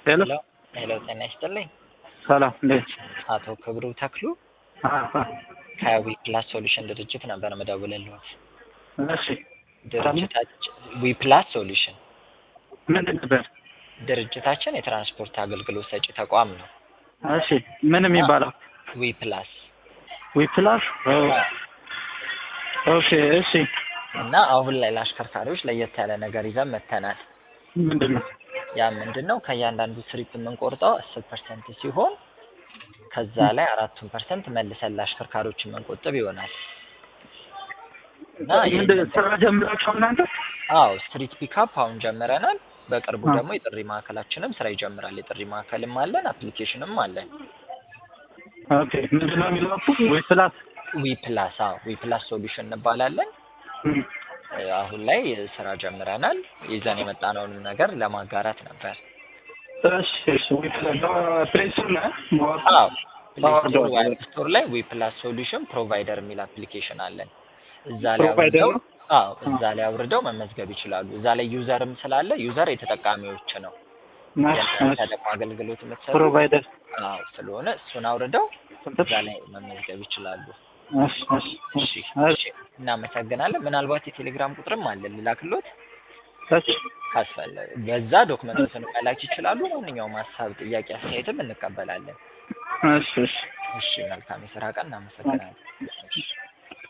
ሄሎ ሄሎ ሄሎ፣ ጤና ይስጥልኝ። ሰላም እንዴት? አቶ ክብሩ ተክሉ አ- አ- ከዊ ፕላስ ሶሉሽን ድርጅት ነበር መደውልልዎት። እሺ ድርጅታችን ዊ ፕላስ ሶሉሽን ምንድን ነበር? ድርጅታችን የትራንስፖርት አገልግሎት ሰጪ ተቋም ነው። እሺ ምን የሚባለው? ዊ ፕላስ ዊፕላስ ኦኬ እሺ እና አሁን ላይ ለአሽከርካሪዎች ለየት ያለ ነገር ይዘን መጥተናል። ምንድን ነው? ያ ምንድን ነው? ከእያንዳንዱ ትሪፕ የምንቆርጠው አስር ፐርሰንት ሲሆን ከዛ ላይ አራቱን ፐርሰንት መልሰን ለአሽከርካሪዎች የምንቆጥብ ይሆናል እና ምንድን ይህንን- ስራ ጀምራችሁ እናንተ? አዎ ስትሪት ፒካፕ አሁን ጀምረናል። በቅርቡ አ። ደግሞ የጥሪ ማዕከላችንም ስራ ይጀምራል። የጥሪ ማዕከልም አለን፣ አፕሊኬሽንም አለን። ኦኬ ምንድን ነው የሚለው? ዊፕላስ ዊ ፕላስ አዎ ዊ ፕላስ ሶሉሽን እንባላለን። እም፣ እ፣ አሁን ላይ ስራ ጀምረናል። ይዘን የመጣነውንም ነገር ለማጋራት ነበር። እሺ እሺ ዊፕላስ ፕሌይ ስቶር ላይ ማወቅ አዎ ፕሌይ አወርደዋል። ስቶር ወይ አፕ ስቶር ላይ ዊ ፕላስ ሶሉሽን ፕሮቫይደር የሚል አፕሊኬሽን አለን። እዛ ላይ ፕሮቫይደር አውርደው ነው? አዎ እዛ ላይ አውርደው መመዝገብ ይችላሉ። እዛ ላይ ዩዘርም ስላለ ዩዘር የተጠቃሚዎች ነው። ናሽ የእናንተ ናሽ ደግሞ አገልግሎት የምትሰሩ ፕሮቫይደር አዎ ስለሆነ እሱን አውርደው ስንት? እዛ ላይ መመዝገብ ይችላሉ። እሺ እሺ እሺ እሺ እሺ እናመሰግናለን። ምናልባት የቴሌግራም ቁጥርም አለ ልላክሎት እሺ ካስፈለገ በዛ ዶክመንቶችን መላክ ይችላሉ። ማንኛውም ሀሳብ፣ ጥያቄ፣ አስተያየትም እንቀበላለን። እሺ እሺ እሺ መልካም የስራ ቀን። እናመሰግናለን። እሺ